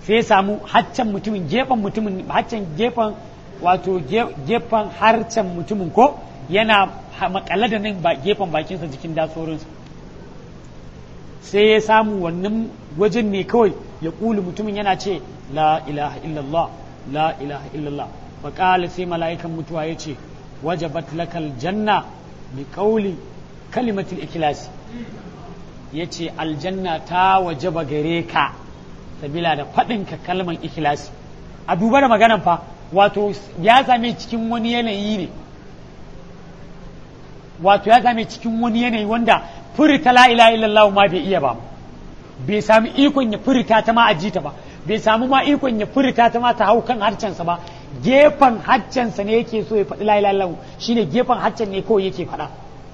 [SPEAKER 2] sai ya samu haccan mutumin gefen mutumin haccan gefen wato gefen harcen mutumin ko yana makale da nan gefen bakinsa jikin datsorinsa sai ya samu wannan wajen ne kawai ya ƙuli mutumin yana ce la ilaha illallah la ilaha illallah faƙala sai mala'ikan mutuwa ya ce wajabat lakal janna bi ƙauli kalimatul ikilasi ya ce aljanna ta wajaba gare ka sabila da faɗinka kalman ikilasi a duba da maganan fa wato ya same cikin wani yanayi ne wato ya same cikin wani yanayi wanda furta la ilaha illallah ma bai iya ba bai sami ikon ya furta ta ma ajita ba bai samu ma ikon ya furta ta ma ta hau kan harcensa ba gefen harcensa ne yake so ya faɗi la ilaha illallah shine gefen harcen ne kawai yake faɗa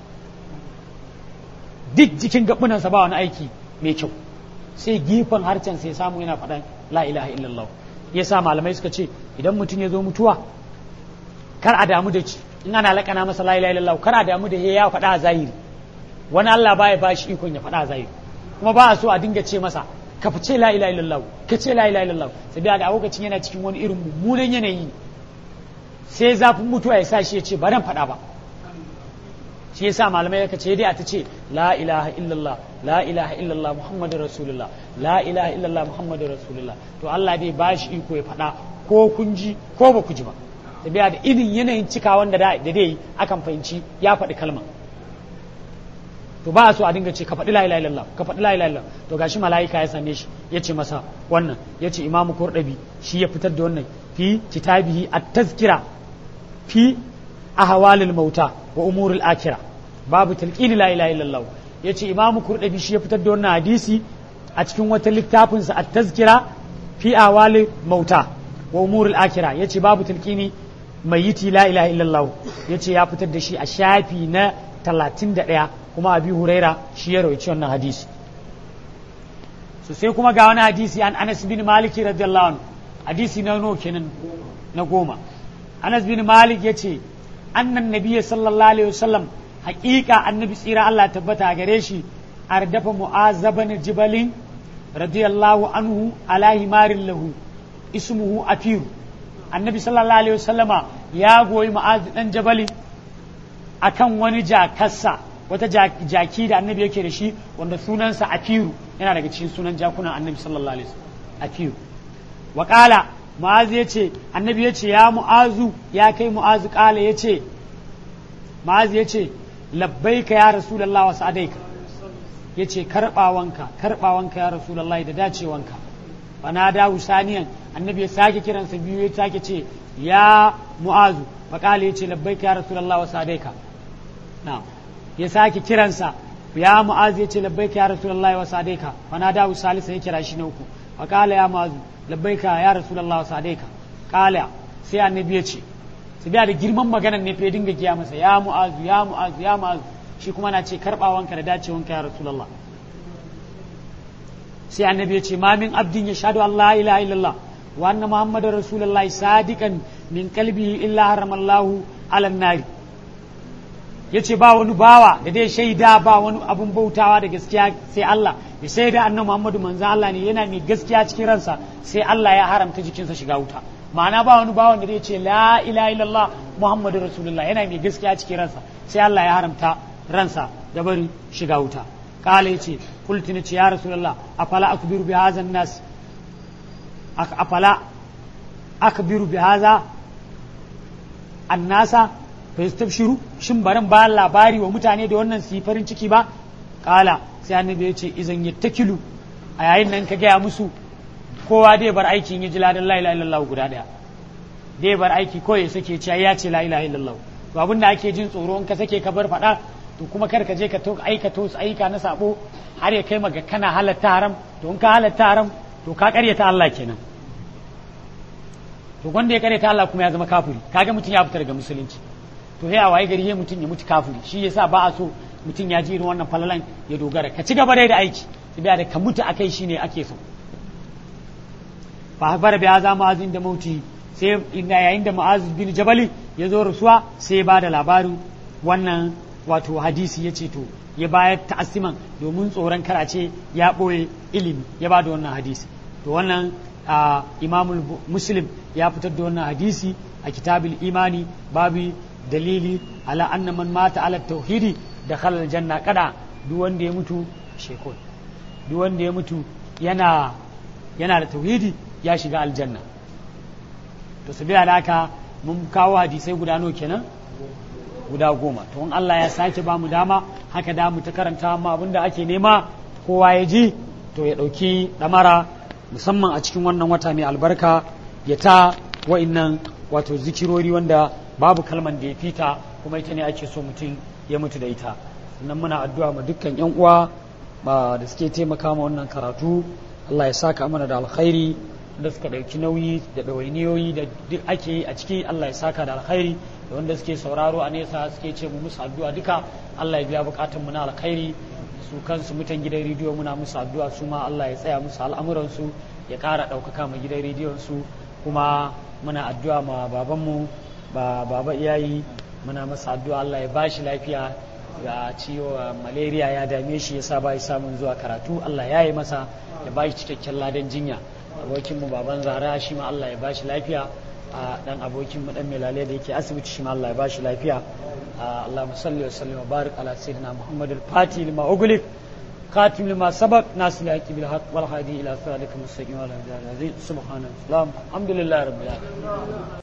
[SPEAKER 2] duk jikin gabunansa ba wani aiki mai kyau sai gefen harcensa ya samu yana faɗa la ilaha illallah ya sa malamai suka ce idan mutum ya zo mutuwa kar a damu da shi in ana laƙana masa la ilaha illallah kar a damu da ya faɗa a zahiri wani Allah baya ba shi ikon ya faɗa a zahiri kuma ba a so a dinga ce masa ka fice la ilaha illallah ka ce la ilaha illallah sabiya da a lokacin yana cikin wani irin mummunan yanayi sai zafin mutuwa ya sa shi ya ce ba dan faɗa ba shi yasa malamai ka ce dai a ta ce la ilaha illallah la ilaha illallah muhammadu rasulullah la ilaha illallah muhammadu rasulullah to Allah dai ba shi iko ya faɗa ko kun ji ko ba ku ji ba tabiya da irin yanayin cika wanda da dai akan fahimci ya faɗi kalma to ba a so a dinga ce ka faɗi la ilaha illallah ka faɗi la ilaha illallah to gashi mala'ika ya same shi ya ce masa wannan ya ce imamu kurɗabi shi ya fitar da wannan fi kitabihi at-tazkira fi ahwalil mauta wa umurul akira babu talqini la ilaha illallah yace imamu kurdabi shi ya fitar da wannan hadisi a cikin wata littafin sa at-tazkira fi ahwalil mauta wa umurul akira yace babu talqini mayyiti la ilaha illallah yace ya fitar da shi a shafi na 31 kuma abi huraira shi ya rawaci wannan hadisi so sai kuma ga wani hadisi an Anas bin Malik radiyallahu anhu hadisi na no kenan na goma Anas bin Malik yace annan nabiyyi sallallahu alaihi wasallam haƙiƙa annabi tsira Allah tabbata gare shi ardafa mu'azaban jibalin radiyallahu anhu ala himarin lahu ismuhu afiru annabi sallallahu alaihi wasallama ya goyi mu'az dan jabali akan wani jakarsa wata jaki da annabi yake da shi wanda sunansa afiru yana daga cikin sunan jakunan annabi sallallahu alaihi wasallam afiru wa qala mu'azu ya ce annabi ya ce ya mu'azu ya kai mu'azu kala ya ce mu'azu ya ce labbaika ya rasulallah wa sa'adaika ya ce karɓawanka karɓawanka ya rasulallah da dacewanka bana da saniyan annabi ya sake kiransa biyu ya sake ce ya mu'azu faƙala ya ce labbaika ya rasulallah wa sa'adaika na ya sake kiransa ya mu'azu ya ce labbaika ya rasulallah wa sa'adaika bana da salisa ya kira shi na uku faƙala ya mu'azu labbaika ya rasulullah wa sadaika kala sai annabi ya ce su biya da girman maganar ne fa ya dinga giya masa ya mu'azu ya mu'azu ya mu'azu shi kuma na ce karbawanka da dacewanka ya rasulullah sai annabi ya ce ma min abdin ya shahadu Allah ilaha illallah wa anna muhammadar rasulullah sadiqan min qalbihi illa haramallahu ala nari yace ba wani bawa da dai shaida ba wani abun bautawa da gaskiya sai Allah ya shaida annabi Muhammadu manzo Allah ne yana mai gaskiya cikin ransa sai Allah ya haramta jikinsa shiga wuta ma'ana ba wani bawan da zai ce la ilaha illallah Muhammadu rasulullah yana mai gaskiya cikin ransa sai Allah ya haramta ransa da bari shiga wuta kala yace qultu ni ya rasulullah afala akbiru bi hadha nas afala akbiru bi hadha annasa fa yastabshiru shin baran ba labari wa mutane da wannan su farin ciki ba kala sai annabi ya ce izan yattakilu a yayin nan ka gaya musu kowa dai bar aikin ya ji ladan la ilaha illallah guda daya dai bar aiki ko ya sake cewa ya ce la ilaha illallah to abin da ake jin tsoro in ka sake ka bar faɗa to kuma kar ka je ka to aikata wasu aika na sabo har ya kai maga kana halatta haram to in ka halatta haram to ka karyata Allah kenan to wanda ya karyata Allah kuma ya zama kafiri kaga mutum ya fita daga musulunci to sai a waye gari ya mutum ya mutu kafiri shi yasa ba a so mutum ya ji irin wannan falalan ya dogara ka ci gaba dai da aiki tabiya da ka mutu akai shine ake so fa habara bi azza mu'azin da mauti sai inda yayin da mu'az bin jabali ya zo rasuwa sai ya bada labarin wannan wato hadisi ya ce to ya bayar ta'assiman domin tsoron karace ya ɓoye ilimi ya bada wannan hadisi to wannan a imamul muslim ya fitar da wannan hadisi a kitabul imani babu dalili ala anna man mata ala tauhidi da khalal janna kada duk wanda ya mutu shekul duk wanda ya mutu yana yana da tauhidi ya shiga aljanna to sabila da haka mun kawo hadisai guda nawa kenan guda goma to in Allah ya sake ba mu dama haka da mu ta karanta amma abinda ake nema kowa ya ji to ya ɗauki ɗamara musamman a cikin wannan wata mai albarka ya ta wa'innan wato zikirori wanda babu kalman da ya fita kuma ita ne ake so mutum ya mutu da ita sannan muna addu'a ma dukkan yan uwa ba da suke taimaka ma wannan karatu Allah ya saka mana da alkhairi da suka ɗauki nauyi da ɗawainiyoyi da duk ake yi a ciki Allah ya saka da alkhairi da wanda suke sauraro a nesa suke ce mu musu addu'a duka Allah ya biya bukatun mu na alkhairi su kansu mutan gidan rediyo muna musu addu'a su ma Allah ya tsaya musu al'amuransu ya ƙara ɗaukaka ma gidan rediyon su kuma muna addu'a ma babanmu ba baba iyayi muna masa addu'a Allah ya bashi lafiya ga ciwo malaria ya dame shi yasa ba samun zuwa karatu Allah ya yi masa ya bashi cikakken ladan jinya abokinmu baban zara shi ma Allah ya bashi lafiya a dan abokin mu dan melale da yake asibiti shi ma Allah ya bashi lafiya Allahumma salli wa sallim wa barik ala sayyidina Muhammad al-Fatih lima ughliq خاتم لما سبق ناس الحق بالحق والهادي الى صراطك المستقيم وعلى اله وصحبه سبحان الله الحمد لله رب العالمين